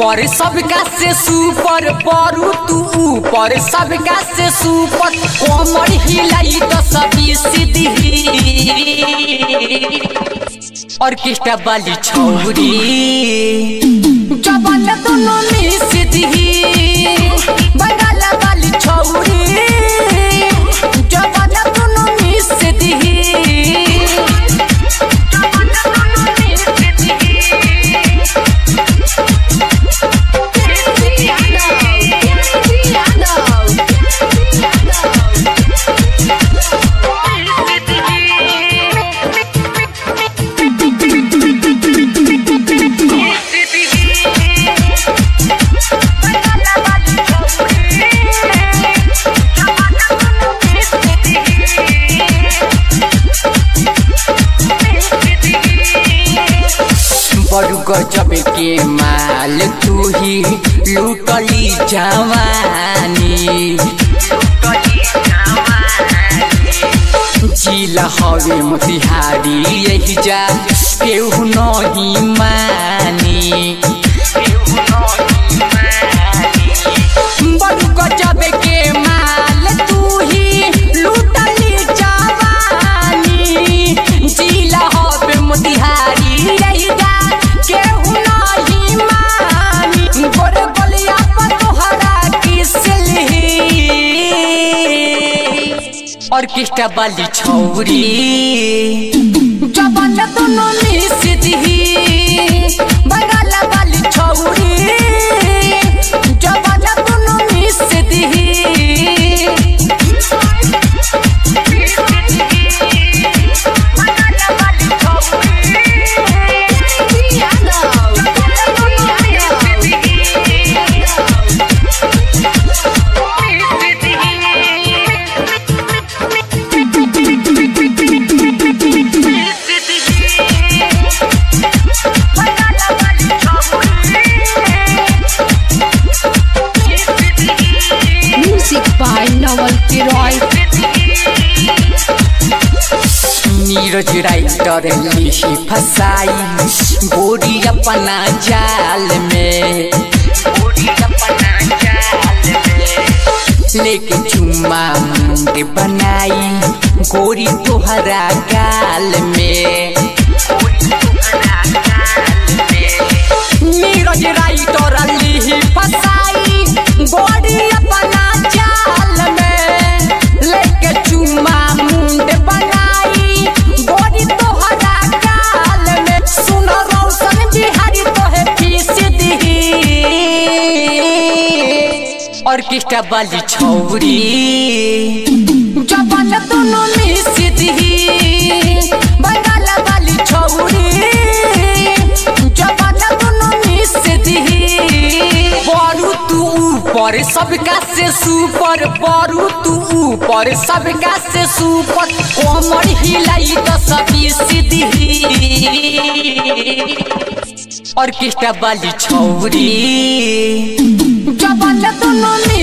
ऊपर सबका से सुपर परू तू ऊपर सबका से सुपर कोमर हिलाई तो सभी सीधी ऑर्केस्ट्रा वाली छौरी जबल दोनों में सीधी बंगाला वाली छौरी जबल दोनों में सीधी बड़ू गजब के माल तू ही लूटली जवानी जिला हवे मोतिहारी यही जा केहू नहीं मानी बड़ू गजब के माल तू ही लूटली जवानी जिला हवे मोतिहारी यही जा केहू नहीं मानी गोरे गोलिया पर तोहरा किसली ऑर्केस्ट्रा वाली छौरी जबल दोनों में सीधी बंगाला वाली छौरी जबल दोनों में सीधी Music by Noel Kiroy. Neeraj writer लिखी फसाई गोरी अपना जाल में लेके चुम्मा मुंड बनाई गोरी तोहरा गाल में नीरज राइटर लिखी फसाई गोरी अपना जाल में लेके चुम्मा मुंड बनाई गोरी तोहरा गाल में सुन रौशन बिहारी तोहे फीस दी ऑर्केस्ट्रा वाली छौरी जबल दोनों में सीधी बंगाला वाली छौरी जबल दोनों में सीधी बरू तू ऊपर सबका से सुपर बरू तू ऊपर सबका से सुपर कोमर हिलाई तो सभी सीधी ऑर्केस्ट्रा वाली छौरी जबल दोनों में